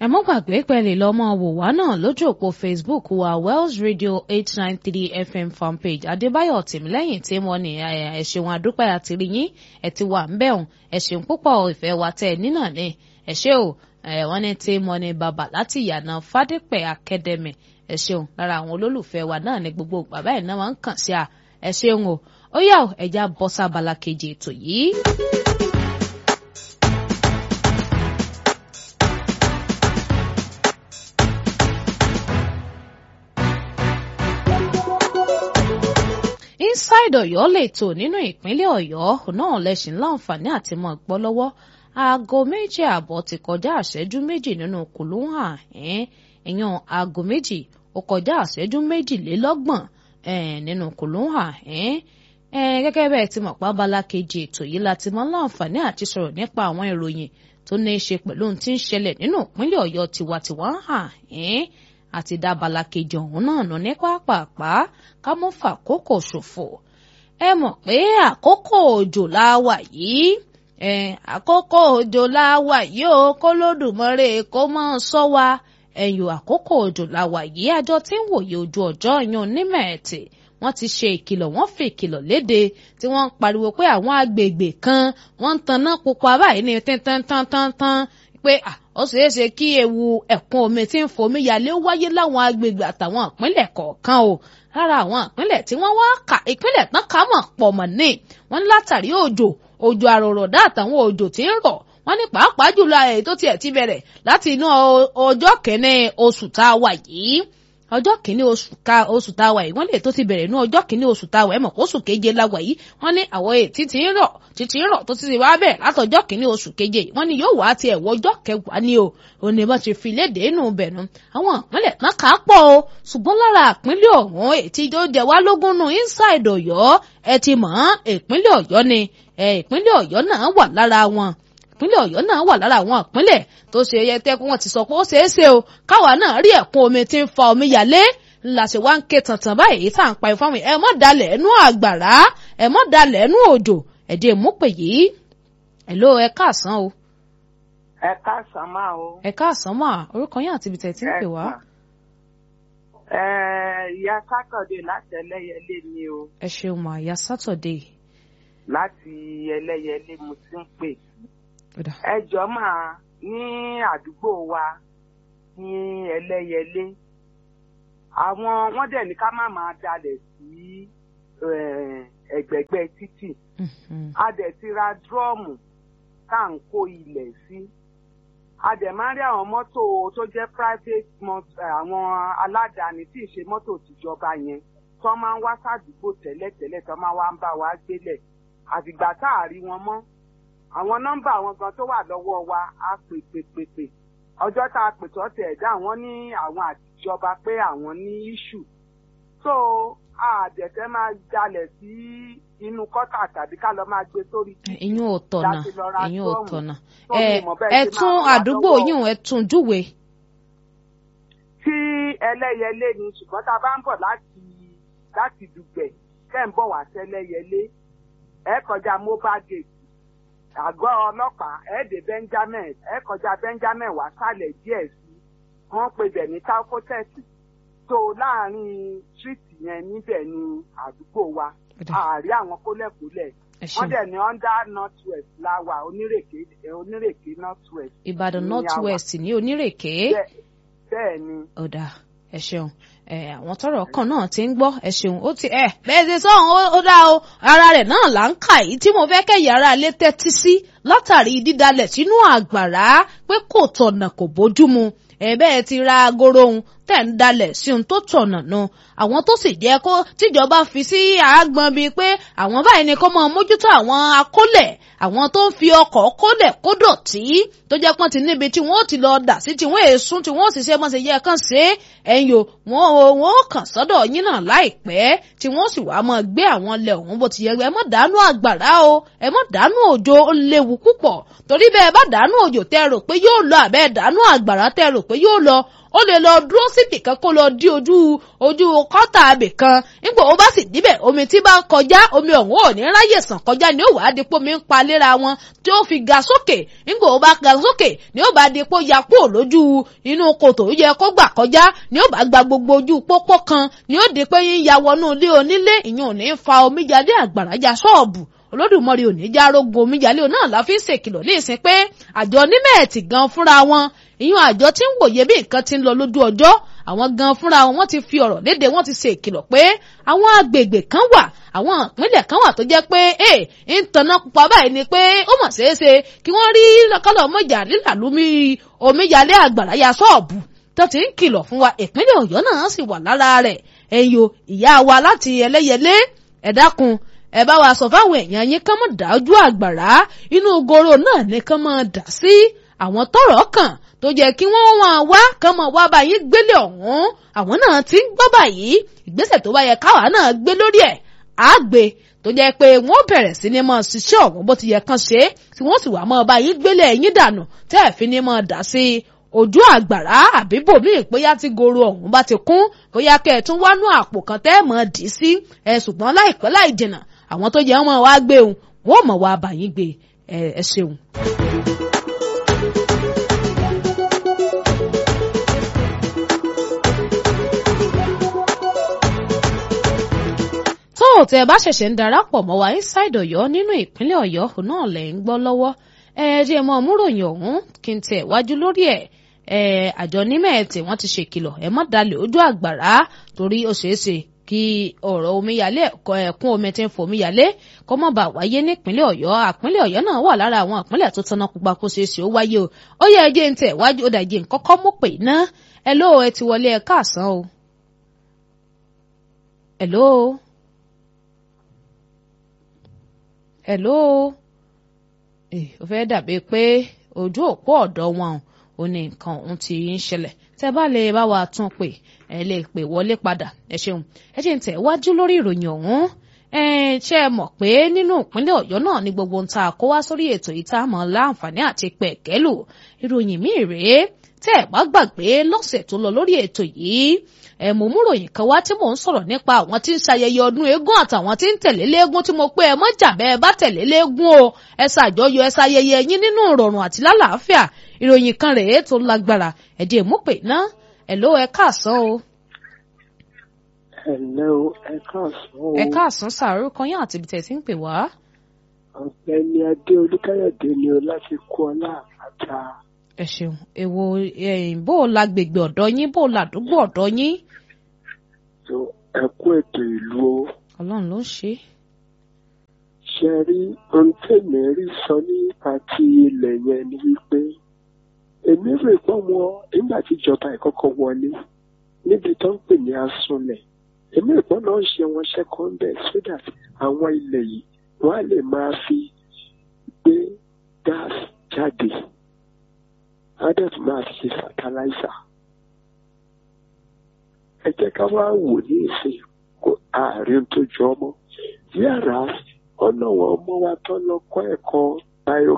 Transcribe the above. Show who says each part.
Speaker 1: ẹ mọ́ gbàgbé pẹ̀lú lọ́mọ wò wá náà lójú òpó facebook wa wells radio eight nine three fm fanpage adébáyọ̀ tìmílẹ́yìn tí wọ́n ní ẹ ṣeun àdúpẹ́ àti rí yín ẹ ti wà ń bẹ̀hùn ẹ ṣeun púpọ̀ ìfẹ́ wa tẹ̀ nínà ní ẹ ṣé o wọ́n ní tí mo ní bàbá láti ìyànà fádépẹ̀ academy ẹ ṣeun lára àwọn olólùfẹ́ wa náà ní gbogbo bàbá ẹ̀ náà máa ń kàn sí a ẹ ṣeun o ó yá o ẹja bọ́ sábàlá kejì ètò yìí. inside Ọ̀yọ́ lè tò nínú ìpínlẹ̀ Ọ̀yọ́ náà lẹsìn láǹfààní àti mọ gbọ́ lọ́wọ́ aago méjì ààbọ̀ ti kọjá àṣẹjú méjì nínú kùlùhà ẹ̀yàn aago méjì ó kọjá àṣẹjú méjìlélọ́gbọ̀n nínú kùlùhà gẹ́gẹ́ bẹ́ẹ̀ ti mọ̀ pa abala kejì ètò yìí láti mọ láǹfààní àti sọ̀rọ̀ nípa àwọn ìròyìn tó ní í ṣe pẹ̀lú ohun tí ń ṣẹlẹ̀ nínú ìpínlẹ̀ Ọ̀yọ́ tiwantiwa hàn àti dábàlà kejì ọ̀hún náà nù ní pápápá ká mọ́ fàkókò ṣòfò ẹ mọ̀ pé àkókò òjò la wà yìí àkókò òjò la wà yìí o kó lódùmọ́rè kó mọ́ sọ wa ẹ̀yìn àkókò òjò la wà yìí àjọ tí ń wòye ojú ọjọ́ yan onímẹ̀ẹ̀tì wọ́n ti ṣe ìkìlọ̀ wọ́n fi ìkìlọ̀ léde tí wọ́n ń pariwo pé àwọn agbègbè kan wọ́n ń tanná pupa báyìí ní tántántántán pé ó ṣeé ṣe kí ewu ẹ̀kún omi tí ń fomi yalé wáyé láwọn agbègbè àtàwọn ìpínlẹ̀ kọ̀ọ̀kan o lára àwọn ìpínlẹ̀ tí wọ́n wá kà ìpínlẹ̀ tán kà mọ̀ pọ̀ mọ̀ ní wọ́n ní látàrí òjò òjò àròrọ̀dá àtàwọn òjò tí ń rọ̀ wọ́n ní pàápàá jùlọ èyí tó tiẹ̀ ti bẹ̀rẹ̀ láti inú ọjọ́ kẹ́ni oṣù tá a wà yìí ọjọ́ kìíní oṣù ká oṣù tá a wà yìí wọ́n lè tó ti bẹ̀rẹ̀ ní ọjọ́ kìíní oṣù tá a wà ẹ̀ mọ̀ oṣù keje la wà yìí wọ́n ní àwọn ètí tí ń rọ̀ títí ń rọ̀ tó ti ti wá bẹ̀rẹ̀ látọjọ́ kìíní oṣù keje yìí wọ́n ní yóò wá tiẹ̀ wọ ọjọ́ kẹwàá ni o òní bá ti fi léde inú bẹ̀nu àwọn ìpínlẹ̀ náà kà á pọ̀ o ṣùgbọ́n lára ìpínlẹ̀ ọ̀hún ètí tó jẹ wá lógún nù inside ọ̀yọ́ ẹ ti mọ̀ ìpínlẹ̀ ọ̀yọ́ ni ìpínlẹ̀ ọ̀yọ́ náà wà lára wọn ìpínlẹ̀ ọ̀yọ́ náà wà lára àwọn ìpínlẹ̀ tó ṣe yẹ tẹ́ wọ́n ti sọ pé ó ṣeé ṣe o káwa náà rí ẹ̀kún omi tí ń fa omi yalé ńlá ṣe wá ń ké tàntàn báyìí tá à ń pa ifá mi ẹ mọ́ dalẹ̀ ẹnu àgbàrá ẹ mọ́ dalẹ̀ ẹnu òjò ẹ̀dẹ̀ mú pè yìí ẹ̀ ló ẹ káàsán o.
Speaker 2: ẹ káàsán máa o.
Speaker 1: ẹ káàsán máa orúkọ yín àti ibi tẹ̀ tí ń pè wá.
Speaker 2: ẹ ìyá sátọ̀dé láti ẹlẹ́yẹlé ni o.
Speaker 1: ẹ ṣeun mà ìyá sátọ̀dé.
Speaker 2: láti ẹlẹ́yẹlé mo ti ń pè ẹ jọ máa ní àdúgbò wa ní ẹlẹ́yẹlé àwọn wọ́n dẹ̀ ní ká má máa dalẹ̀ sí ẹ̀gbẹ̀gbẹ́ títì a dẹ̀ ti ra dúrọ́ọ̀mù tá à ń kó ilẹ̀ sí a dẹ̀ máa ń rí àwọn mọ́tò tó jẹ́ private àwọn aládàáni tí ì ṣe mọ́tò tìjọba yẹn tó máa ń wá sádùúgbò tẹ́lẹ̀tẹ́lẹ̀ tó máa wá ń bá wa gbélẹ̀ àtìgbà tá a rí wọn mọ́ àwọn nọ́mbà àwọn gan tó wà lọ́wọ́ wa á pè pè pè pè ọjọ́ tá a pè tó tẹ̀ ẹ̀dá àwọn ní àwọn àtijọba pé àwọn ní iṣu so àdẹ̀fẹ́ máa jalè sí inú kọ́tà tàbí ká lọ máa gbé sórí títì
Speaker 1: ìyún ò tọ̀nà ìyún ò tọ̀nà ẹ tún àdúgbò yín ẹ tún júwe.
Speaker 2: tí ẹlẹ́yẹlé ni ṣùgbọ́n tá a bá ń bọ̀ láti láti dùgbẹ̀ kẹ́ ń bọ̀ wá sẹ́lẹ́yẹlé ẹ kọjá mobile gate àgọ́ ọlọ́pàá ẹ̀ẹ́dẹ̀ benjamin ẹ̀ kọjá benjamin wá sálẹ̀ díẹ̀ sí wọ́n pe bẹ̀ ní taukotẹ́sì tó láàrin tírìtì yẹn níbẹ̀ ní àdúgbò wa àárí àwọn kólẹ̀kólẹ̀ wọ́n dẹ̀ ní under north west láwà onírèké onírèké north west.
Speaker 1: ìbàdàn north west ní onírèké.
Speaker 2: bẹ́ẹ̀ ni.
Speaker 1: ọ̀dà ẹ ṣeun àwọn tọrọ kan náà ti ń gbọ́ ẹ ṣeun ó ti ẹ bẹ́ẹ̀ ṣe sọhùn ó dá o ara rẹ̀ náà là ń kà yìí tí mo fẹ́ kẹyà ara ilé tẹ́tí sí látàrí dídalẹ̀ sínú àgbàrá pé kò tọ̀nà kò bójúmu ẹ bẹ́ẹ̀ ti ra agoro ohun tẹ̀ ń dalẹ̀ sí ohun tó tọ̀nà nu àwọn tó sì jẹ́ kó tíjọba fi sí àágbọn bíi pé àwọn báyìí ni kó máa mójútó àwọn akólẹ̀ àwọn tó ń fi ọkọ̀ kólẹ̀ kó dọ̀tí tó jẹ́ pọ́n ti níbi tí wọ́n ti lọ dà sí tí wọ́n èsùn tí wọ́n sì ṣe mọ́ ṣe yẹ kàn ṣe ẹ̀yìn o wọ́n o wọ́n kàn sọ́dọ̀ yín náà láìpẹ́ tí wọ́n sì wá máa gbé àwọn ilẹ̀ ọ̀hún bó ti yẹ ẹ mọ́ dànù àgbàrá o ẹ mọ́ dànù òjò ó léwu púpọ̀ torí bẹ́ẹ̀ bá dànù òjò tẹ́ rò pé yóò lọ àbẹ́ dànù àgbàrá tẹ́ rò pé yóò lọ ó lè lọ dúró síbì kan kó lọ dí ojú ojú kọ́tà abì kan nígbà ó bá sì díbẹ̀ omi tí bá ń kọjá omi ọ̀hún ò ní ráyè sàn kọjá ni ó wàá di pé omi ń pa léra wọn tí ó fi ga sókè nígbà ó bá ga sókè ni ó bá di pé ó ya kúrò lójú inú kòtò ó yẹ kó gbà kọjá ni ó bá gba gbogbo ojú pópó kan ni ó di pé yín ya wọnú ilé onílé ìyẹn ò ní fa omíjáde àgbàrá já ṣọ́ọ̀bù olódùmarè ò ní já rógun omíjalè náà la fi ń ṣèkìlọ̀ ní ìsìn pé àjọ onímẹ̀ẹ̀tì gan fúnra wọn ìyún àjọ tí ń wòye bí nǹkan ti ń lọ lójú ọjọ́ àwọn gan fúnra wọn wọ́n ti fi ọ̀rọ̀ léde wọ́n ti ṣe ìkìlọ̀ pé àwọn agbègbè kan wà àwọn ìpínlẹ̀ kan wà tó jẹ́ pé ẹ ń tanná pupa báyìí ni pé ó mọ̀ ṣeé ṣe kí wọ́n rí kọ́lọ̀ mọ́jà lílàlúmi omíyalé àgbàrá ya ṣọ́ọ̀bù tó ti ń kìlọ̀ fún wa ìpínlẹ̀ ọ̀yọ́ náà sì wà lára rẹ̀ ẹ̀yọ ìyá wa láti ẹlẹ́yẹlé ẹ dákun ẹ bá wa sọ fáwọn èèyàn yín kán mọ̀ dájú àgbàrá inú goro náà ní kán mọ̀ dà sí àwọn tọ́rọ̀ kàn tó jẹ́ kí wọ́n máa wá kán mọ̀ wá bá yín gbélé ọ̀hún àwọn náà ti ń gbọ́ báyìí ìgbésẹ̀ tó bá yẹ káwa náà gbé lórí ẹ̀ á gbé tó jẹ́ pé wọ́n bẹ̀rẹ̀ sí ni máa ṣiṣẹ́ ọ̀hún bó ti yẹ kán ṣe é tí wọ́n sì wá máa bá yín gbélé ẹ̀yìn dànù tẹ́ ẹ̀ fi ni máa dà sí ojú àgbàrá àbí bòmíì bóyá tí goro ọ̀hún bá ti kún bóyá kẹ́ ẹ̀ tún wánú àpò kan tẹ́ ẹ̀ mọ̀ dì í sí ẹ̀ ṣùgbọ́n láìpẹ́ láì jìnnà àwọn tó jẹ́ wọn wá gbé òun wọ́n mọ̀ wá bàyín gbé ẹ ṣeun. tó o tẹ bá ṣẹ̀ṣẹ̀ ń darapọ̀ mọ́ wa inside ọ̀yọ́ nínú ìpínlẹ̀ ọ̀yọ́ náà lẹ̀ ń gbọ́ lọ́wọ́ ẹ jẹ́ mọ́ múròyìn ọ̀hún kí n tẹ̀ wájú lórí ẹ̀ àjọ nímẹ̀ẹ́tì wọ́n ti ṣèkìlọ̀ ẹ má dalẹ̀ ojú àgbàrá torí ó ṣeé ṣe kí ọ̀rọ̀ omíyalé ẹ̀kún omi tí ń fò omíyalé kó má bàa wáyé nípínlẹ̀ ọ̀yọ́ àpínlẹ̀ ọ̀yọ́ náà wà lára àwọn àpínlẹ̀ tó tanná pupa kó ṣeé ṣe ó wáyé o ó yẹ ẹjẹ́ ń tẹ̀ wájú ó dàjẹ́ nkọ́kọ́ mú pè ná ẹ ló ẹ ti wọlé ẹ káàsán o. ẹ ló ẹ ló ó fẹ́ dàbí pé ojú òpó ọ̀dọ́ wọn ò ní nǹkan òun ti ń ṣẹlẹ̀ tẹ́ bá lè bá wa tún pè ẹ lè pè wọlé padà ẹ ṣeun ẹ jẹ́ ń tẹ̀ wájú lórí ìròyìn ọ̀hún ẹ ṣe é mọ̀ pé nínú ìpínlẹ̀ ọ̀yọ́ náà ni gbogbo ń ta kó wá sórí ètò yìí tá a mọ̀ láǹfààní àti pẹ̀kẹ́lù ìròyìn míì rèé tẹ́ ẹ bá gbàgbé lọ́sẹ̀ tó lọ lórí ètò yìí ẹ mú mú ròyìn kan wá tí mò ń sọ̀rọ̀ nípa àwọn tí ń ṣayẹyẹ ọdún eégún àtàwọn tí ń tẹ̀lé léégún tí mo pé ẹ mọ́ jà bẹ́ẹ̀ bá tẹ̀lé léégún o ẹ ṣàjọyọ̀ ẹ ṣayẹyẹ yín nínú ìrọ̀rùn àti lálàáfíà ìròyìn kan rèé tó lágbára ẹ̀dí èmúpè náà ẹ̀ ló ẹ káàsán o
Speaker 3: Hello, ẹ káàsán o.
Speaker 1: ẹ káàsán sàárò kan yín àti ibi tẹ̀ sí ń pè wá.
Speaker 3: ọ̀gbẹ́ni adé olúkáyọ̀dé ni o láti kú ọlá àpáta.
Speaker 1: ẹ ṣeun èwo bó o la gbègbè ọ̀dọ́ yín bó o la àdúgbò ọ̀dọ́ yín.
Speaker 3: so ẹ kú ètò ìlú o.
Speaker 1: ọlọ́run ló ń ṣe.
Speaker 3: ṣe rí ohun tèmi rí sọ nípa ti ilẹ̀ yẹn ni wípé èmi rò pé wọn nígbà tí ìjọba ìkọ́kọ́ wọlé níbi tó ń pè ní asunlẹ̀ èmi ìpọ́n náà ṣe wọn ṣẹ́kọ́ńdẹ̀ so that àwọn ilẹ̀ yìí wọ́n á lè máa fi gbé gáàsì jáde á dẹ̀ tún máa fi ṣe fertilizer. ẹ jẹ́ ká wá wò ní ìsìn kó ààrin tó jọ ọmọ yàrá ọ̀nà wọn ọmọ wa tó lọ kọ́ ẹ̀kọ́ bio